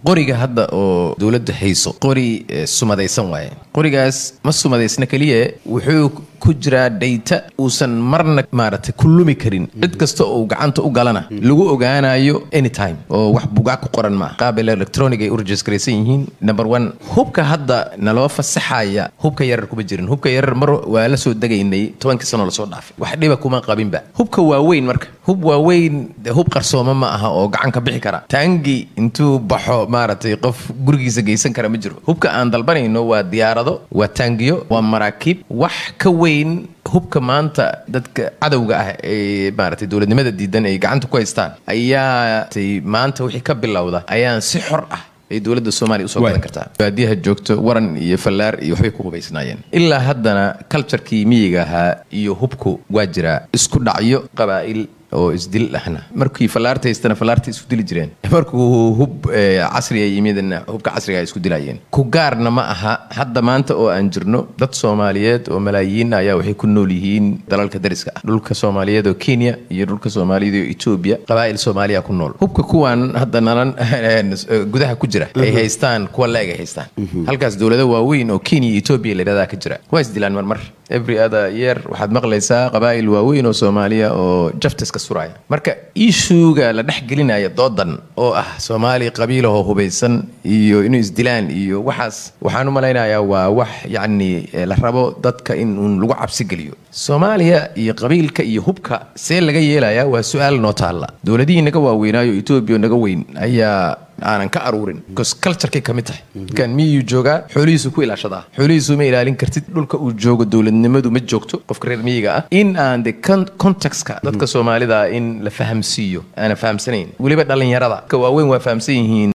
qoriga hadda oo dowladda hayso qori sumadaysan waaye qorigaas ma sumadaysna keliya wuxuu ku jiraa dhayta uusan marna maaragtay ku lumi karin cid kasta oo gacanta u galana lagu ogaanayo anytime oo wax bugaag ku qoran maaha qaabil electronic ay u rejistraysan yihiin number one hubka hadda naloo fasaxaya hubka yarar kuma jirin hubka yarar mar waa la soo degaynay tobankii sanoo lasoo dhaafay wax dhiba kuma qabinba hubka waaweyn marka hub waaweyn de hub qarsooma ma aha oo gacan ka bixi kara taangi intuu baxo maaragtay qof gurigiisa geysan kara ma jiro hubka aan dalbanayno waa diyaarado waa taangiyo waa maraakiib wax ka weyn hubka maanta dadka cadowga ah ee maaragtay dowladnimada diidan ay gacanta ku haystaan ayaa maanta wixii ka bilowda ayaan si xor ah ay dowladda soomaaliya usoo gadan kartaa baadiyaha joogto waran iyo fallaar iyo waxbay ku hubaysnaayeen ilaa haddana culturkii miyiga ahaa iyo hubku waa jiraa isku dhacyo qabaa'il oo isdil ahna markii fallaarta haystana fallaarta isku dili jireen markuu hub casriga yimidna hubka casriga ay isku dilayeen ku gaarna ma aha hadda maanta oo aan jirno dad soomaaliyeed oo malaayiin ayaa waxay ku nool yihiin dalalka dariska ah dhulka soomaaliyeed oo kenya iyo dhulka soomaaliyeed oo etoobiya qabaa'il soomaaliya ku nool hubka kuwan hadda nalan gudaha ku jira ay haystaan kuwa la-eg ay haystaan halkaas dowlado waaweyn oo kenya iyo etoobiya layidhahdaa ka jira waa isdilaan marmar every other year waxaad maqlaysaa qabaa'il waaweyn oo soomaaliya oo jaftiska suraya marka ishuuga la dhex gelinaya doodan oo ah soomaali qabiilahoo hubaysan iyo inuu isdilaan iyo waxaas waxaan u malaynayaa waa wax yacni la rabo dadka in uun lagu cabsi geliyo soomaaliya iyo qabiilka iyo hubka see laga yeelayaa waa su-aal noo taalla dowladihii naga waaweynaayo etoobiya naga weyn ayaa aanan ka aruurin bcause culturekay ka mid tahay kan miyuu joogaa xoolihiisu ku ilaashadaa xoolihiisu ma ilaalin kartid dhulka uu joogo dowladnimadu ma joogto qofka reer miyiga ah in aan de contextka dadka soomaalida in la fahamsiiyo aanan fahamsanayn weliba dhallinyarada ka waaweyn waa fahamsan yihiin